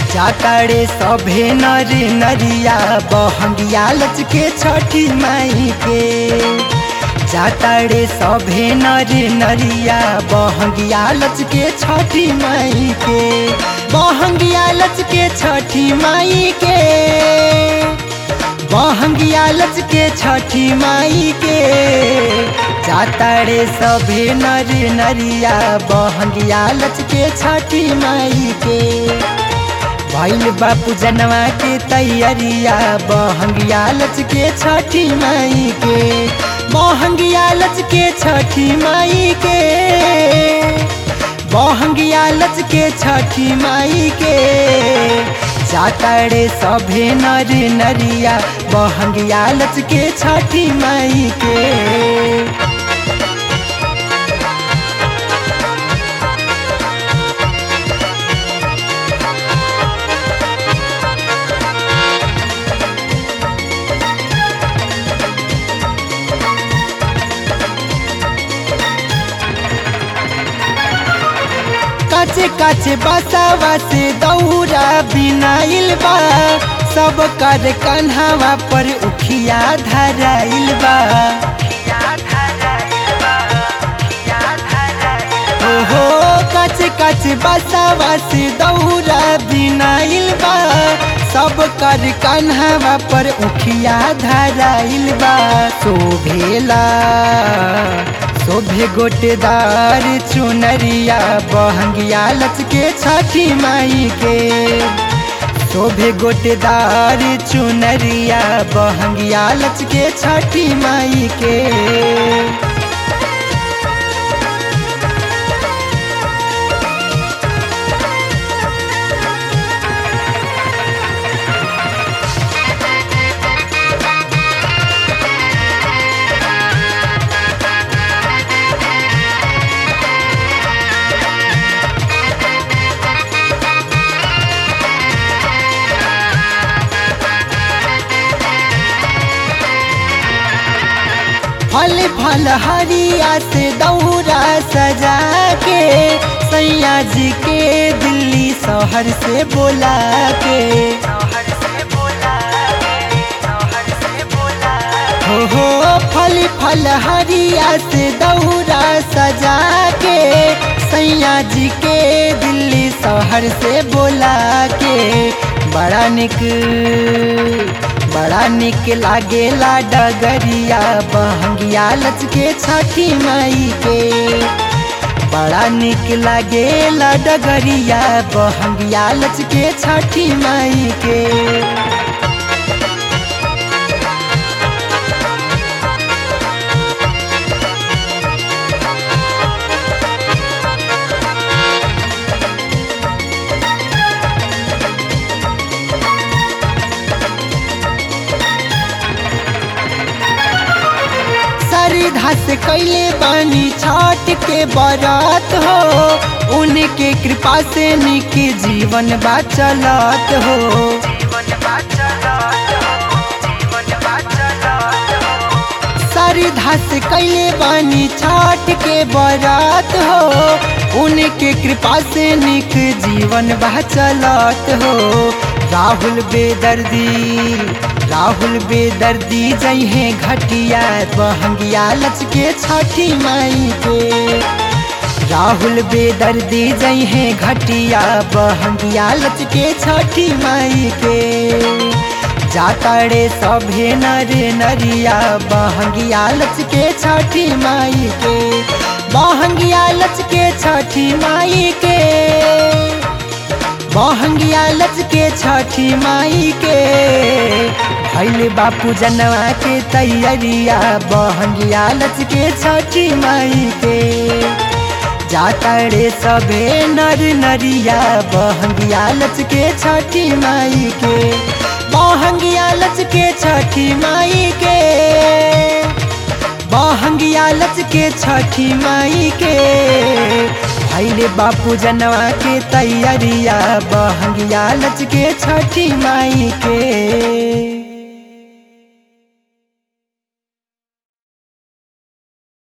जाताड़े सभे नर नरिया बहंगिया लचके छठी माई के जाताड़े सभे नर नरिया बहंगिया लचके छठी माई के बहंगिया लचके छठी माई के बहंगिया लचके छठी माई के जाताड़े सभे नर नरिया बहंगिया लचके छठी माई के भैल बापू जनवा के तैयारिया बहंगिया लचके छठी माई के बहंगिया लचके छठी माई के बहंगिया लचके छठी माई के जाताड़े सभे नर नरिया बहंगिया लचके छठी माई के काचे काचे बसावा से दौरा बिनाइल बा सब कर कन्हावा पर उखिया धराइल बा ओहो काचे काचे बसावा से दौरा बिनाइल बा सब कर कन्हावा पर उखिया धराइल बा शोभेला शोभे गोटेदार चुनरिया बहंगिया लचके छठी माई के शोभे गोटेदार चुनरिया बहंगिया लचके छठी माई के फल फल हरिया से दौरा सजा के सैया जी के दिल्ली शहर से बोला के हो हो फल फल हरिया से दौरा सजा के सैया जी के दिल्ली शहर से बोला के बड़ा निक बड़ा निक लागेला डगरिया बहंगिया लचके छठी माई के बड़ा निक लागेला डगरिया बहंगिया लचके छठी माई के श्रद्धा से कैले बानी छठ के बरात हो उनके कृपा से निक जीवन बा चलत हो श्रद्धा से कैले बानी छठ के बरात हो उनके कृपा से निक जीवन बा चलत हो राहुल बेदर्दी राहुल बेदर्दी जइहे घटिया बहंगिया लचके छठी माई के राहुल बेदर्दी जइहे घटिया बहंगिया लचके छठी माई के जाताड़े सभे नर नरिया बहंगिया लचके छठी माई के बहंगिया लचके छठी माई के बहंगिया लचके छठी माई के भैले बापू जनवा के तैयारिया बहंगिया लचके छठी माई के जाताड़े सबे नर नरिया बहंगिया लचके छठी माई के बहंगिया लचके छठी माई के बहंगिया लचके छठी माई के भैले बापू जनवा के तैयारिया बहंगिया लचके छठी माई के